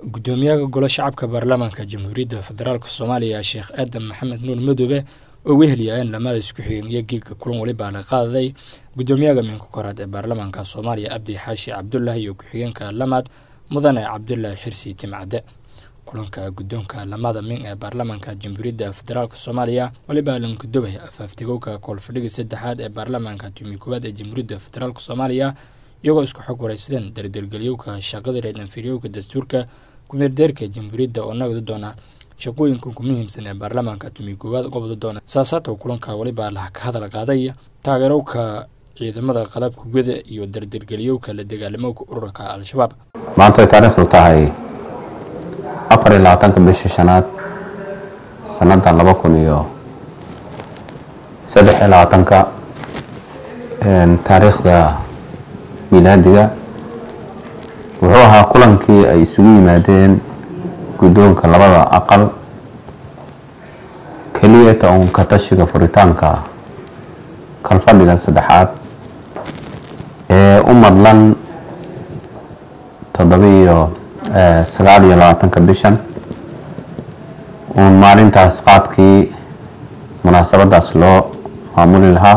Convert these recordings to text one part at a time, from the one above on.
gudoomiyaha golo shacabka baarlamaanka jamhuuriyadda federaalk soomaaliya sheekh aadan maxamed nuur madoobe oo weheliyaaeen lamada isku xigeen iyo geegka kulan walibaa la qaadaday gudoomiyaha minka koraad ee baarlamaanka soomaaliya abdi xaashi cabdulaahi iyo ku-xigeenka lamaad mudane cabdulaahi xirsi timcadde kulanka guddoonka lamada min ee baarlamaanka jamhuuriyadda federaalk soomaaliya walibaa lankudobay afaaftigowka koolfadhiga saddexaad ee baarlamaanka tumi koowaad ee jamhuuriyadda federaalk soomaaliya iyagoo isku xog waraysadeen dardargelyowka shaqada reedanfiryowka dastuurka kumeerdeerka jamhuuriyadda oo nagdi doona shaqooyinka ku muhiimsan ee baarlamaanka tumi koowaad qobda doona saasaadka kulanka walibaa la ka hadal qaaday taageerowka ciidamada qalabka guda iyo dardargelyowka la dagaalamowka ururka al-shabaab maanta ay taariikhdu tahay afar iyo labaatanka bisha shanaad sannadan laba kun iyo saddex iyo labaatanka taariikhda milaadiga wuxuu ahaa kulankii ay isugu yimaadeen guddoonka labada aqal keliyata uun ka tashiga furitaanka kalfadhiga saddexaad ee u madlan toddobiiyo sagaal iyo labaatanka bishan uun maalintaas qaabkii munaasabadaas loo maamuli lahaa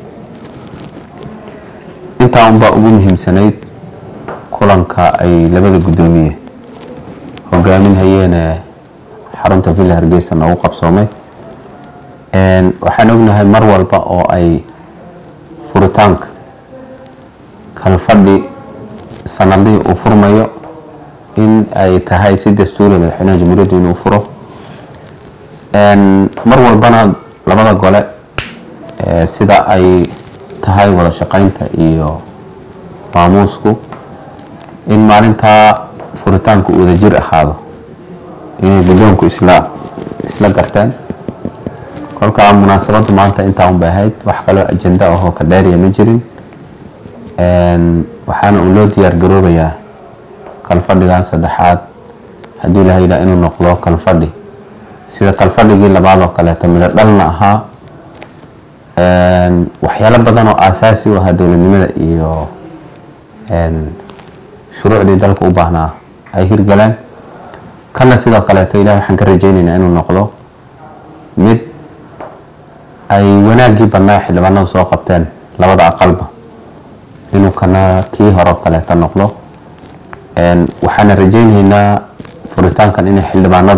intaa unbaa ugu muhiimsanayd kulanka ay labada guddoomiye hogaaminhayeene xarunta villa hargeysa noogu qabsoomay waxaan ognahay mar walba oo ay furitaanka kalfadhi sanadihii uu furmayo in ay tahay si dastuuri madaxweynaha jamhuuriyaddu inuu furo mar walbana labada gole sida ay tahay wada shaqeynta iyo maamuusku in maalintaa furitaanku uu wadajir ahaado inay guddoonku isla isla garteen kolkaa munaasabaddu maanta intaa un bay ahayd wax kaloo ajenda ahoo ka dheeriya ma jirin waxaana uu loo diyaar garoobayaa kalfadhigan saddexaad haddii ilaha yidhaha inuu noqdo kalfadhi sida kalfadhigii labaad oo kaleeto midho dhalna ahaa waxyaalo badan oo aasaasi u ahaa dowladnimada iyo shuruucdii dalka u baahnaa ay hirgaleen kana sidoo kaleeto ilahi waxaan ka rajeyneynaa inuu noqdo mid ay wanaaggii badnaa xildhibaanadu soo qabteen labada aqalba inuu kana kii hore kaleeto noqdo waxaana rajeyneynaa furitaankan inay xildhibaanadu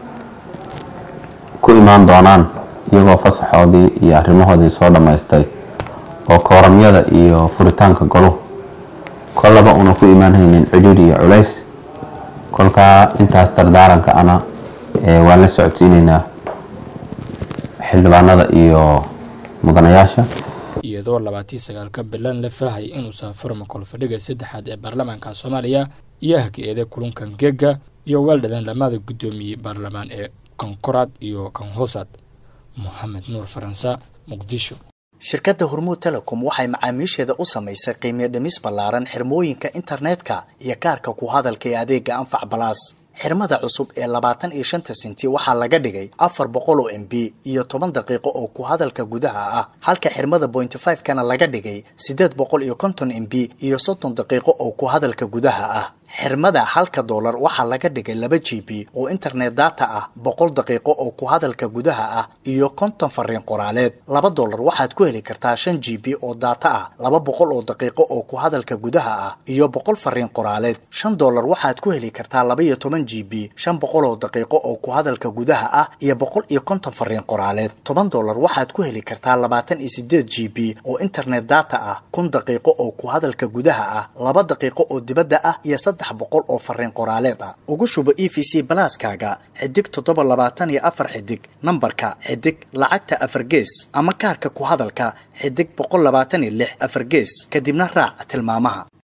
ku imaan doonaan iyagoo fasaxoodii iyo arrimahoodii soo dhammaystay oo kooramyada iyo furitaanka goluhu kollaba una ku imaanhaynin cidhiidh iyo culays kolkaa intaas dardaaranka ana waan la socodsiineynaa xildhibaanada iyo mudanayaasha iyadoo labaatii sagaalka bilan la filahay inuu saafurma kolfadhiga saddexaad ee baarlamaanka soomaaliya iyo haka-eeda kulunkan geega iyo weeldhadan lamada guddoomiye baarlamaan ee kankoraad iyo kanhoosaad moxamed nuur faransa muqdisho shirkadda hormuud telecom waxay macaamiisheeda u samaysay qiimiyo dhimis ballaaran xirmooyinka internetka iyo kaarka ku hadalka ee adeega anfac balaas xirmada cusub ee labaatan iyo shanta senti waxaa laga dhigay afar boqol oo m b iyo toban daqiiqo oo ku hadalka gudaha ah halka xirmada pointy five kana laga dhigay siddeed boqol iyo konton m b iyo soddon daqiiqo oo ku hadalka gudaha ah xirmada halka doolar waxaa laga dhigay laba g b oo internet data ah boqol daqiiqo oo ku hadalka gudaha ah iyo konton fariin qoraaleed laba doolar waxaad ku heli kartaa shan g b oo data ah laba boqol oo daqiiqo oo ku hadalka gudaha ah iyo boqol fariin qoraaleed shan doolar waxaad ku heli kartaa laba iyo toban g b shan boqol oo daqiiqo oo ku hadalka gudaha ah iyo boqol iyo konton fariin qoraaleed toban doolar waxaad ku heli kartaa labaatan iyo sideed g b oo internet data ah kun daqiiqo oo ku hadalka gudaha ah laba daqiiqo oo dibadda ah iyo boqol oo fariin qoraaleed ah ugu shubo e v c balaaskaaga xidig toddoba labaatan iyo afar xidig nambarka xidig lacagta afar gees ama kaarka ku hadalka xidig boqol labaatan iyo lix afar gees kadibna raac tilmaamaha